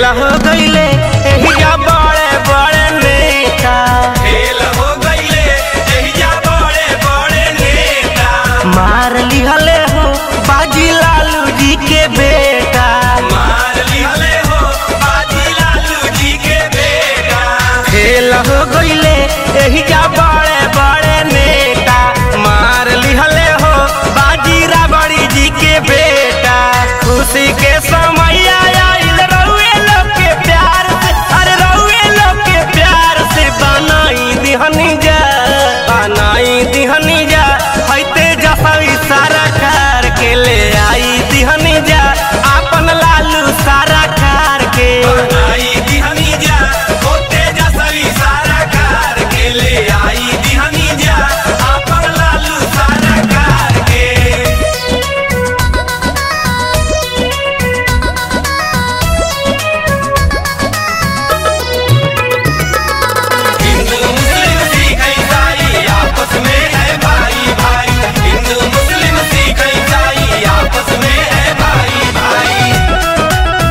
fail हो गईले एहिजा बड़े बड़े नेता फेल हो गईले एहिजा बड़े बड़े नेता मार लिहले हो बाजी लालू जी के बेटा मार लिहले हो बाजी लालू जी के बेटा फेल हो गईले एहिजा बड़े बड़े नेता मार लिहले हो बाजी राबड़ी जी के बेटा खुशी के समय आइल रउए लोग के प्यार से अरे रउए लोग के प्यार से बनाई दिहनी जा बनाई दिहनी जा हैते जसवी सारा कार के ले आई दिहनी जा आपन लालू सारा कार के आई दिहनी जा होते जसवी सारा कार के ले आई दिहनी जा आपन लालू सारा कार के हिंदू मुस्लिम सिख ईसाई आपस में है भाई भाई हिंदू मुस्लिम सिख ईसाई आपस में है भाई भाई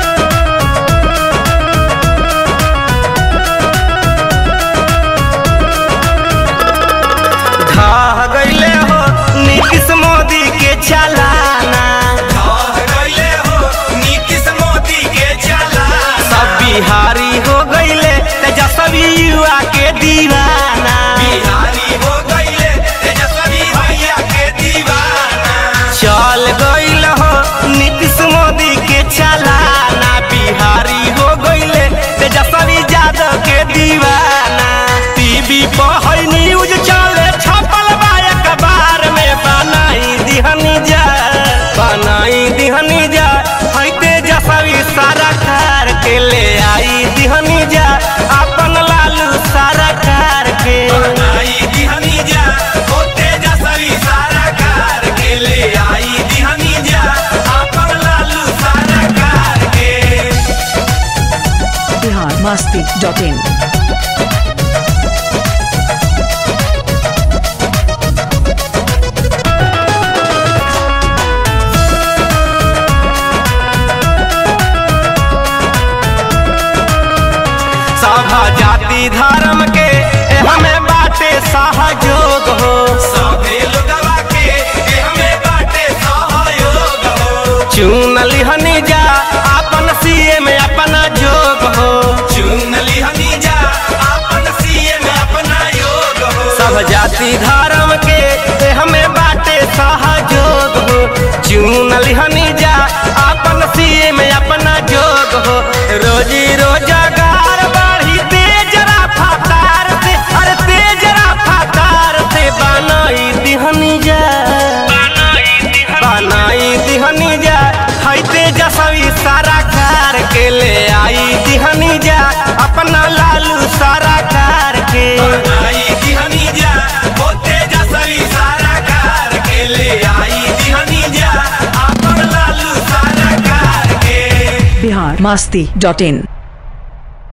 ढह गईले हो नीतीश मोदी के चलाना ढह गईले हो नीतीश मोदी के चलाना सब बिहारी हो गईले तेजस्वी युवा के दीवाना बिहारी हो गईले तेजस्वी भैया के दीवाना चल गईल हो नीतीश मोदी के चलाना बिहारी हो गईले तेजस्वी यादव के दीवाना टीवी पर है न्यूज चले छपल बा अखबार में बनाई दिहनी जा बनाई दिहनी जा है तेजस्वी सारा कार के ले आई दिहनी जा अपन लालू सारा कार के आई दिहनी जा हो तेजस्वी सारा कार के ले आई दिहनी जा आपन लालू सारा कार के biharmasti.in सभा जाति धर्म के हमें बाटे सहयोग हो सभे लोगवा के ए हमें बाटे सहयोग हो चुन लिहनी जा अपन सीए में अपना जोग हो चुन लिहनी जा आपन सीएम अपना योग हो सब जाति धर्म के हमें बाटे सहयोग हो चुन लिहनी जा अपन सीए में अपना जोग हो रोजी रोजगार बढ़ी तेज रफ्तार से अरे तेज रफ्तार से बनाई दिहनी जा बनाई दिहनी जा है तेजस्वी सारा कार के ले आई दिहनी जा अपना लालू सारा कार के आई दिहनी जा हो तेजस्वी सारा कार के ले आई दिहनी जा आपन लालू सारा कार के biharmasti.in